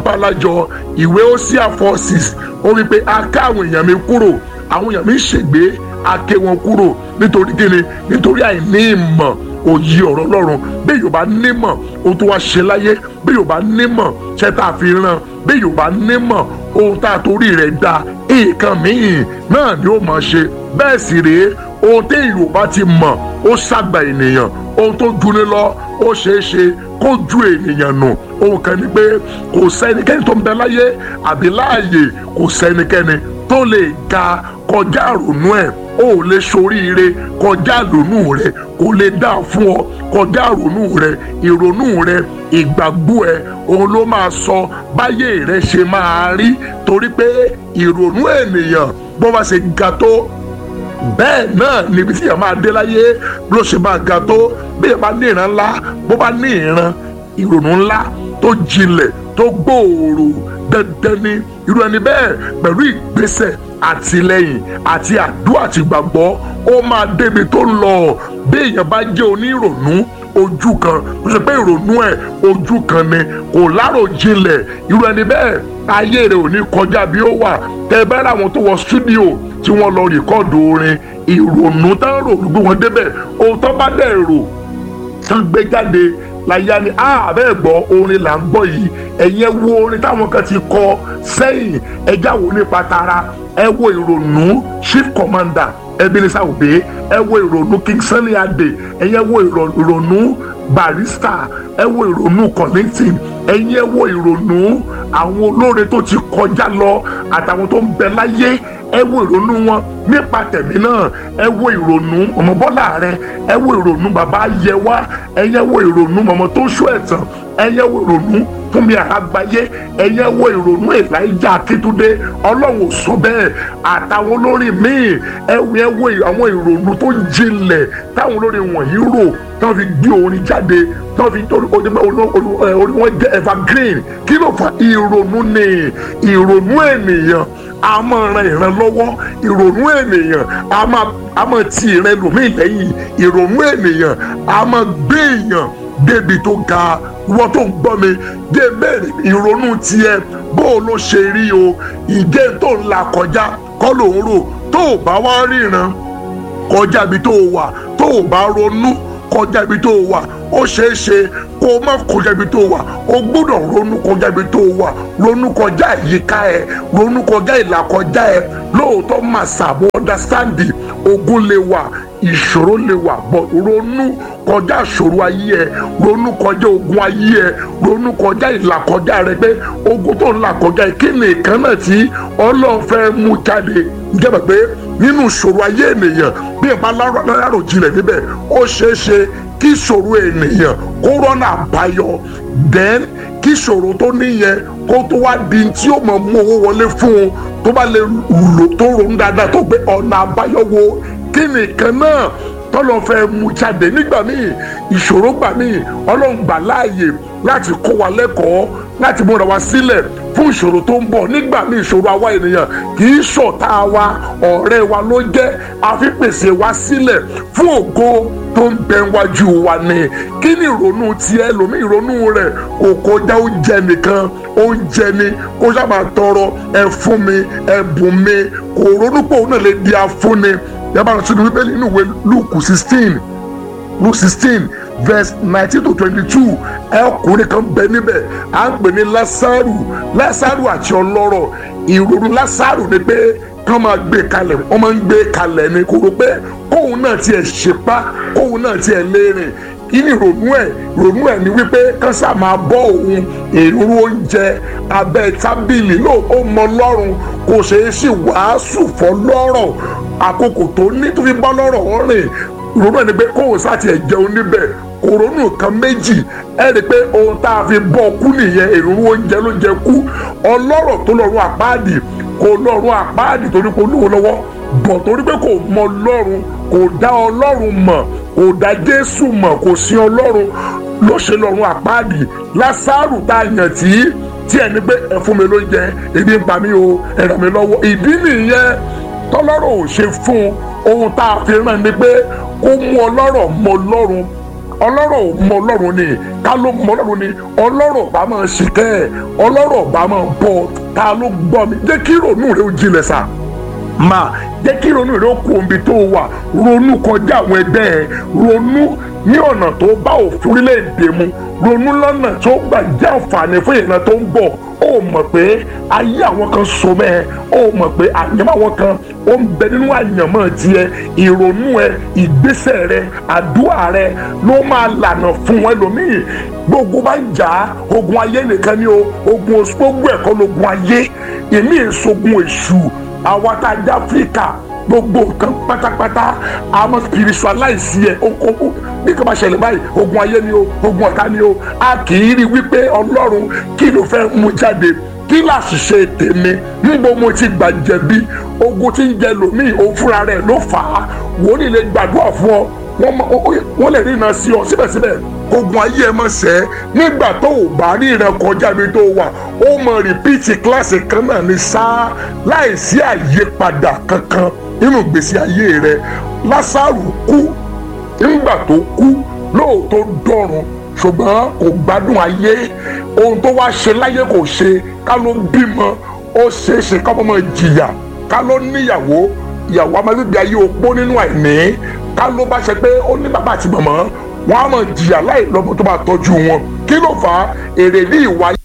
abalajọ ìwé Hosea four six ó wí pé a ká àwọn èèyàn mi kúrò àwọn èèyàn mi ṣègbé a ké wọn kúrò nítorí kíni nítorí àìní ìmọ̀ òye ọ̀rọ̀ Ọlọ́run bí yorùbá nímọ̀ ohun tó wá ṣe láyé bí yorùbá nímọ̀ ṣe tá a fi ràn bí yorùbá nímọ̀ ohun tá a torí rẹ̀ da nǹkan míì náà ni ó máa ṣe bẹ́ẹ̀ sì rèé ohun tí yorùbá ti mọ̀ ó ṣàgbà ènìyàn ohun tó juni lọ ó ṣeé ṣe kó ju ènìyàn nù ohun kan ni pé kò sẹ́nikẹ́ni tó ń bẹ láyé àbí láàyè kò sẹ́nikẹ́ni tó lè ga kọjá àrònú ẹ̀ o ò lè ṣoríire kọjá ìrònú rẹ kò lè dá fún ọ kọjá ìrònú rẹ ìrònú rẹ ìgbàgbọ́ ẹ òun ló máa sọ báyé rẹ ṣe máa rí torí pé ìrònú ènìyàn bó bá ṣe ga tó bẹ́ẹ̀ náà níbi tí yàrá máa dé láyé ló ṣe máa ga tó bí yàrá bá ní ìran ńlá bó bá ní ìran ìrònú ńlá tó jinlẹ̀ tó gbòòrò dandan ni irú ẹni bẹ́ẹ̀ pẹ̀lú ìgbésẹ̀ àtìlẹ́yìn àti àdúrà àti ìgbàgbọ́ ó máa débi tó ń lọ bí èèyàn bá jẹ́ onírònú ojú kan tó ṣe pé ìrònú ẹ̀ ojú kan ni kò láròjinlẹ̀ irú ẹni bẹ́ẹ̀ ayé rẹ̀ ò ní kọjá bí ó wà tẹ́ ẹ bá rà wọn tó wọ stúdíò tí wọ́n lọ rìkọ́ọ̀dù orin ìrònú tán rò gbé wọn débẹ̀ ohun tó bá dẹ̀ rò tán gbé jáde láyá ni àbẹ́ gbọ́ orin là ń gbọ́ yìí ẹ̀yin ẹ wo orin táwọn kan ti kọ sẹ́yìn ẹjá wo nípa tara ẹ wo ìrònú chief commander Ebenezer Obey ẹ wo ìrònú King Sunny Adé ẹ̀yin ẹ wo ìrònú Barrister ẹ wo ìrònú Kollington ẹ̀yin ẹ wo ìrònú àwọn olóore tó ti kọjá lọ àtàwọn tó ń bẹ láyé ẹ wo ìrònú wọn nípa tẹ̀mí náà ẹ wo ìrònú ọmọ Bọ́lá rẹ ẹ wo ìrònú bàbá Yẹwà ẹyẹ wo ìrònú mọ̀mọ́ tó ṣó ẹ̀tàn ẹyẹ wo ìrònú Fúnmi Àgbáyé ẹyẹ wo ìrònú Èlíjà Akíntúndé Ọlọ́run ò sọ bẹ́ẹ̀ àtàwọn olórin míì ẹ wo àwọn ìrònú tó jinlẹ̀ táwọn olórin wọ̀nyí rò táwọn fi gbé orin jáde táwọn fi torí orí wọn jẹ́ evergreen kí ló fà ìrònú ni ìrònú ènìyàn a máa ran ìran lọ́wọ́ ìrònú ènìyàn a máa a máa ti ìran ẹlòmíì lẹ́yìn ìrònú ènìyàn a máa gbé èèyàn débi tó ga wọ́n tó ń gbọ́ mi dé bẹ́ẹ̀ ìrònú tiẹ̀ bó o ló ṣe rí o ìjẹ́ tó ń là kọjá kọ́ ló ń rò tó o bá wá ríran kọjá ibi tó o wà tó o bá ronú kọjá ibi tó o wà ó ṣeé ṣe kó o má kọjá ibi tó o wà o gbọ́dọ̀ ronú kọjá ibi tó o wà ronú kọjá ìyíká ẹ ronú kọjá ìlàkọjá ẹ lóòótọ́ máa ṣàbọ̀ ọ́ndàstáǹdì ogun lè wà ìṣòro lè wà bọ̀ ronú kọjá ìṣòro ayé ẹ ronú kọjá ogun ayé ẹ ronú kọjá ìlàkọjá rẹ pé ogun tó ń là kọjá ẹ kí ni ìkan náà tí Ọlọ́run fẹ́ mú jáde jẹ́ pé nínú ìṣòro ayé ènìyàn bí ẹ bá lárò jinlẹ̀ níbẹ̀ ó ṣeé ṣe kí ìṣòro ènìyàn kó rọ́nà àbáyọ then kí ìṣòro tó níyẹn kó tó wá di tí ó mọ̀ mú owó wọlé fún un tó bá lè lò tó ronú dáadáa tó gbé ọ̀nà àbáyọ wo kí nìkan náà tọ́lọ́ fẹ́ mú jáde nígbà míì ìṣòro gbà míì ọlọ́run gbà láàyè láti kó wa lẹ́kọ̀ọ́ láti múra wa sílẹ̀ fún ìṣòro tó ń bọ̀ nígbà míì ìṣòro àwa ènìyàn kì í ṣọ̀tá wa ọ̀rẹ́ wa ló jẹ́ àfi pèsè wa sílẹ̀ fún ògo tó ń bẹ wájú wa ni kí ni ìrònú tiẹ̀ lómi ìrònú rẹ̀ kò kọjá oúnjẹ nìkan oúnjẹ ni kó sábà tọrọ ẹ fún mi ẹ bùn mi kò ronú pé òun náà lè di afúnni yàrá sínú wípé nínú ìwé Lúùkù sixteen Luke sixteen verse nineteen to twenty-two ọkùnrin kan bẹ níbẹ̀ à ń pè ní Lásárù Lásárù àti ọlọ́rọ̀ ìrònú Lásárù ni pé kán máa gbé kalẹ̀ wọ́n máa ń gbé kalẹ̀ ni kò rò pé kóun náà tiẹ̀ ṣepá kóun náà tiẹ̀ léèrè kí ni ìrònú ẹ̀ ìrònú ẹ̀ ni wípé kán sá máa bọ́ òun èrú oúnjẹ abẹ́ tábìlì ló ó mọ lọ́rùn kò ṣeé sì wàásù fọ́ lọ́rọ̀ àkókò tó ní tó fi bọ́ lọ́rọ̀ rìn ìrònú ẹ̀ ni pé kóun sá tiẹ̀ jẹun níbẹ̀ kòrónù kan méjì ẹ rí i pé ohun tá a fi bọ́ kú nìyẹn èrú oúnjẹ ló jẹ kú ọlọ́rọ̀ tó lọ́rùn àpáàdì kò lọ́rùn àpáàdì torí kò lówó lọ́wọ́ bọ̀ torí pé kò mọ ọlọ́run kò dá ọlọ́run mọ̀ kò dá jésù mọ̀ kò sí ọlọ́run ló ṣe lọ́rùn àpáàdì lásàrù tá a yàn tí tí ẹni pé ẹ fún mi lóúnjẹ ebi ń pa mí o ẹ ràn mí lọ́wọ́ ìdí nìyẹn tọ́lọ́rọ̀ ò ṣe fún ohun tá a fi ràn ní pé kó mú ọlọ́rọ̀ mọ ọlọ́run ọlọ́rọ̀ ò mọ ọlọ́run ni ká ló mọ ọlọ́run ni ọlọ́rọ̀ bá máa ṣìkẹ́ ẹ̀ ọlọ́rọ̀ bá máa bọ̀ ta ló gbọ́ mi jẹ́ kí ìrònú rẹ ó jinlẹ̀ sá máa jẹ́ kí ìrònú rẹ ó kú omi tó wà ronú kọjá àwọn ẹgbẹ́ ẹ ronú ní ọ̀nà tó bá òfin orílẹ̀-èdè mu ronú lọ́nà tó gbà jẹ́ àǹfààní fún ìran tó ń bọ̀ ó mọ̀ pé ayé àwọn kan so mẹ́ ẹ ó mọ̀ pé àyànmọ́ àwọn kan ó ń bẹ nínú àyànmọ́ tiẹ̀ ìrònú ẹ ìgbésẹ̀ rẹ àdúrà rẹ ló máa lànà fún wọn lómìn gbogbo bá ń jà ogun ayé nìkan ni o ogun oṣù gbogbo ẹ̀kọ́ lógun ayé èmi èsogun èṣù àwa tá a jẹ́ áfíríkà gbogbo nǹkan pátápátá àmọ́ spiritualize yẹ okoko bí kò bá ṣẹlẹ̀ báyìí ogun ayé ni o ogun ọ̀tá ni o a kì í rí wípé ọlọ́run kí ló fẹ́ mú jáde kí láṣìṣe tèmi níbo mo ti gbà jẹ̀bi ogun tí ń jẹ lòmíì òun fúnra rẹ̀ ló fà á wòlíì lè gbàdúrà fún ọ wọ́n lè rí iná sí ọ síbẹ̀síbẹ̀ ogun ayé ẹ mọ̀ sẹ́ nígbà tó o bá rí ìran kọjá ibi tó wà ó mọ rìpíìtì kíláàsì kan náà ní sáá láìsí àyípadà kankan nínú ìgbésí ayé rẹ lásàrù kú nígbà tó kú lóòótọ́ dọ̀run ṣùgbọ́n kò gbádùn ayé ohun tó wá ṣe láyé kò ṣe ká ló bímọ ó ṣeé ṣe ká mọ́ jìyà ká ló níyàwó ìyàwó amágbègbè ayé opó nínú àìní ká ló bá ṣe pé ó ní bàbá àti màmá wọn á mọ̀ jìyà láì lọ́mọ tó bá tọ́jú wọn kí ló fà á èrè ní ìwà